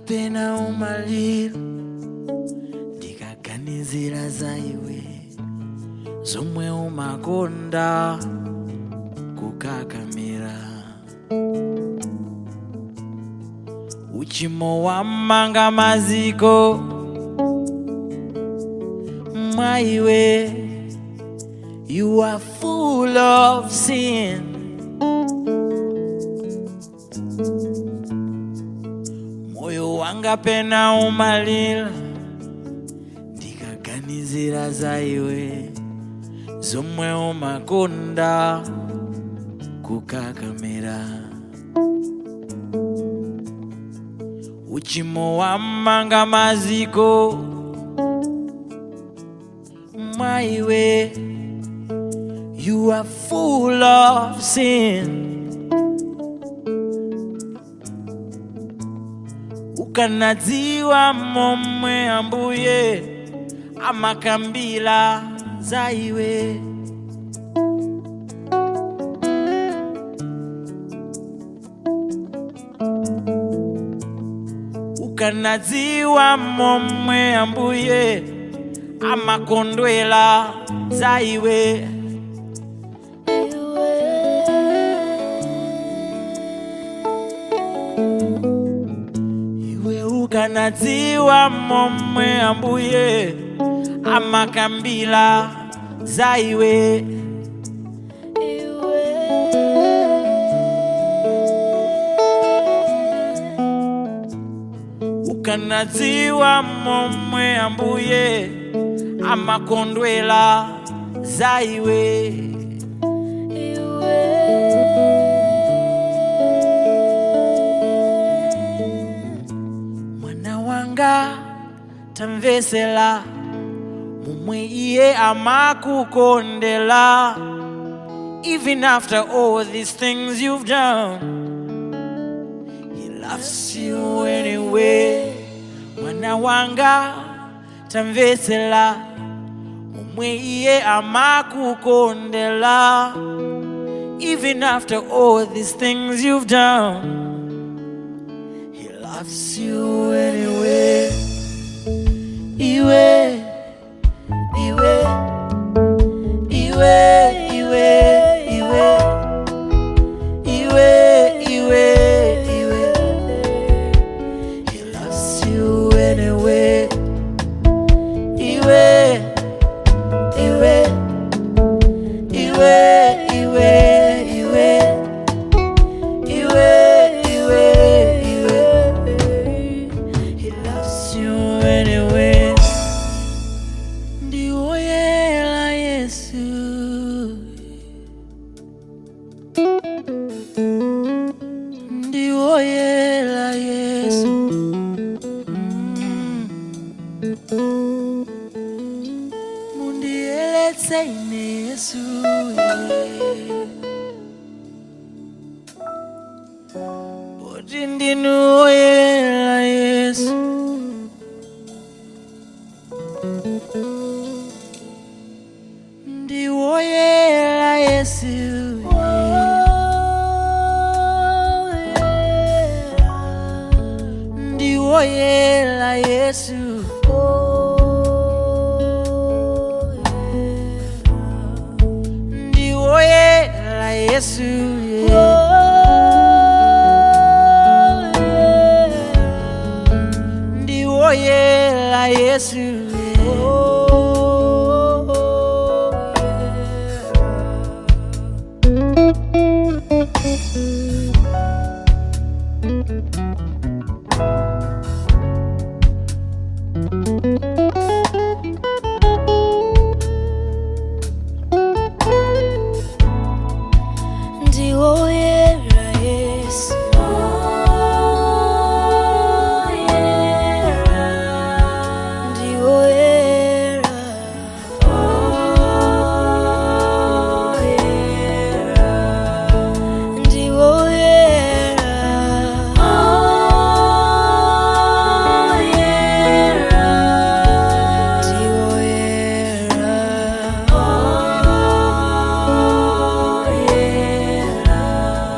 pena umalira ndikaganizira za iwe zomwe umakonda kukakamira uchimo wamanga maziko mwa iwe you are full of sin moyo wanga pena umalira ndikaganizira za iwe zomwe umakonda kukakamira uchimo wamanga maziko mwa iwe you are full of sin ukanadziwa momwe ambuye amakambila za iwe ukanadziwa momwe ambuye amakondwela za iwe iwe ukanadziwa momwe ambuye amakambila za iwe ukanadziwa momwe ambuye amakondwela za iwe mwana wanga tamvesela momwe iye amakukondela even after all these things you've done he loves you anyway mwana wanga tamvesela momwe iye amakukondela even after all these things you've done he loves you anyway iwe iwe iwe iwe iwe iwe iwe iwe he loves you anyway iwe iwe iwe iwe iwe iwe iwe iwe he loves you anyway ndiwoyela yesu ndiwoyela yesu Mm. mundiyeletse ine yesu yeah. Boti ndinuwoyela yesu ndiwoyela yesu ndiwoyela yesu ndiwoyela yesu ndiwoyela yesu Ndiwoyela Yesu Ndiwoyela Ndiwoyela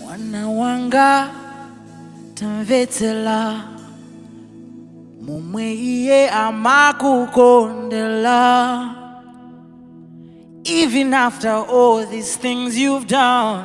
mwana wanga tamvetsela momwe iye amakukondela even after all these things you've done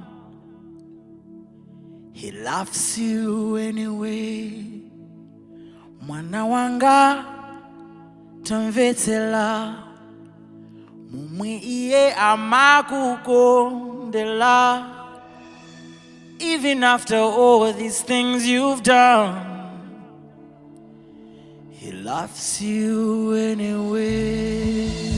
he loves you anyway mwana wanga tamvetsela momwe iye amakukondela even after all these things you've done he loves you anyway